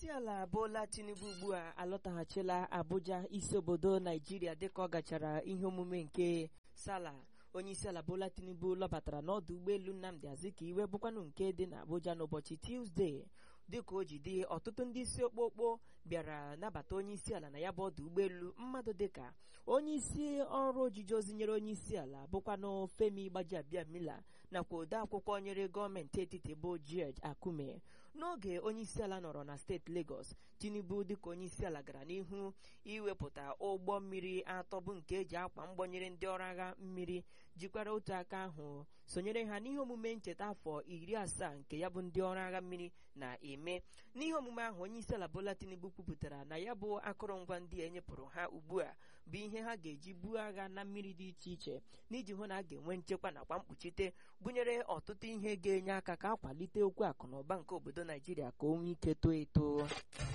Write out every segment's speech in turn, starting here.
isi ala Bola Tinubu ugbu a alọtaghachila Abuja isi obodo Naijiria dịka ọ gachara ihe omume nke Sala onye isi ala Bola Tinubu lọbatara n'ọdụ ụgbọelu Nnamdi Azikiwe bụkwanụ nke dị n'Abuja n'ụbọchị Tuzdee dịka o ji dị ọtụtụ ndị isi okpokpo bịara nabata onye isi ala na ya bụ ọdụ ụgbọelu mmadụ dịka onye isi ọrụ ojiji ozi nyere onye isi ala bụkwanụ Femi Gbajiabiamila nakwa ode akwụkwọ nyere gọọmenti etiti bụ George Akume n'oge onye isi ala nọrọ na steeti Lagos Tinubu dịka onye isi ala gara n'ihu iwepụta ụgbọ mmiri atọ bụ nke eji akwa mgbọnyere ndị ọrụ agha mmiri jikwara otu aka ahụ sonyere ha n'ihe omume ncheta afọ iri asaa nke ya bụ ndị ọrụ agha mmiri na-eme n'ihe omume ahụ onye isi ala Bola Tinubu kwupụtara na ya bụ akụrụngwa ndị a enyepụrụ ha ugbu a bụ ihe ha ga-eji buo agha na mmiri dị iche iche n'iji hụ na a ga-enwe nchekwa nakwa mkpuchite gụnyere ọtụtụ ihe ga-enye aka ka akwalite okwu akụ na ụba nke obodo Naijiria ka o nwee ike too eto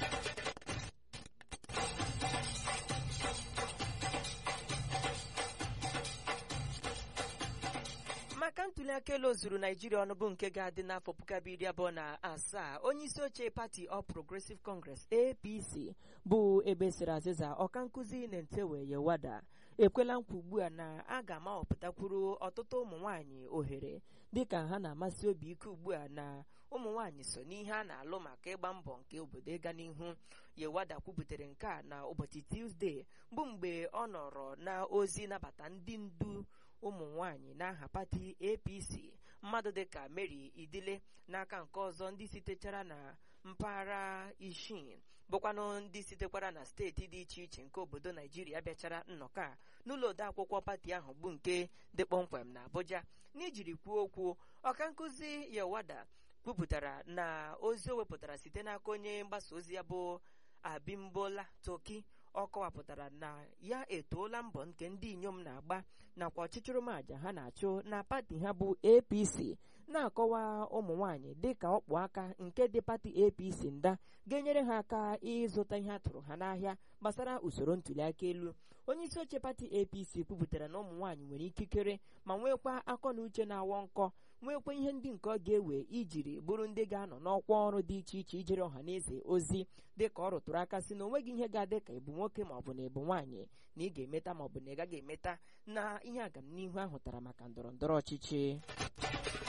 maka ntuli aka elu ozuru naijiria ọnụ bụ nke ga-adị n'afọ puku abụọ iri abụọ na asaa onye isi oche pati All Progressive Congress APC bụ ebe siri azịza ọka nkụzi Nentewe Yewada ekwela nkwa ugbu a na a ga-amahọpụtakwuru ọtụtụ ụmụ nwaanyị ohere dịka ha na-amasị obi ike ugbu a na ụmụ nwaanyị so n'ihe a na-alụ maka ịgba mbọ nke obodo ịga n'ihu Yewada kwubutere nke a na ụbọchị Tuzdee bụ mgbe ọ nọrọ na ozi nabata ndị ndu ụmụ nwanyị n'aha pati APC mmadụ dịka Mary Idile n'aka nke ọzọ ndị sitechara na mpaghara Ishin bụkwanụ ndị sitekwara na steeti dị iche iche nke obodo Naijiria bịachara nnọkọ a n'ụlọ odeakwụkwọ pati ahụ bụ nke dị kpọmkwem na Abuja n'ijiri kwuo okwu ọka nkụzi Yewada kwupụtara na ozi o wepụtara site n'aka onye mgbasa ozi ya bụ Abimbola Toki ọ kọwapụtara na ya etoola mbọ nke ndị inyom na-agba nakwa ọchịchịrụmaja ha na-achụ na pati ha bụ APC na-akọwa ụmụ nwanyị dịka ọkpụ aka nke dị pati APC nda ga-enyere ha aka ịzụta ihe atụrụ ha n'ahịa gbasara usoro ntụliaka elu onye isi oche pati APC kwupụtara na ụmụ nwaanyị nwere ikikere ma nwekwa akọ na uche na-awọ nkọ nwekwa ihe ndị nke ọ ga-ewe ijiri bụrụ ndị ga-anọ n'ọkwa ọrụ dị iche iche ijere ọha na eze ozi dịka ọ rụtụrụ aka si na onweghị ihe ga-adị ka ịbụ nwoke ma ọ bụ na ịbụ nwaanyị na ị ga-emeta ma ọ bụ na ị gaghị emeta na ihe agamnihu ahụ tara maka ndọrọ ndọrọ ọchịchị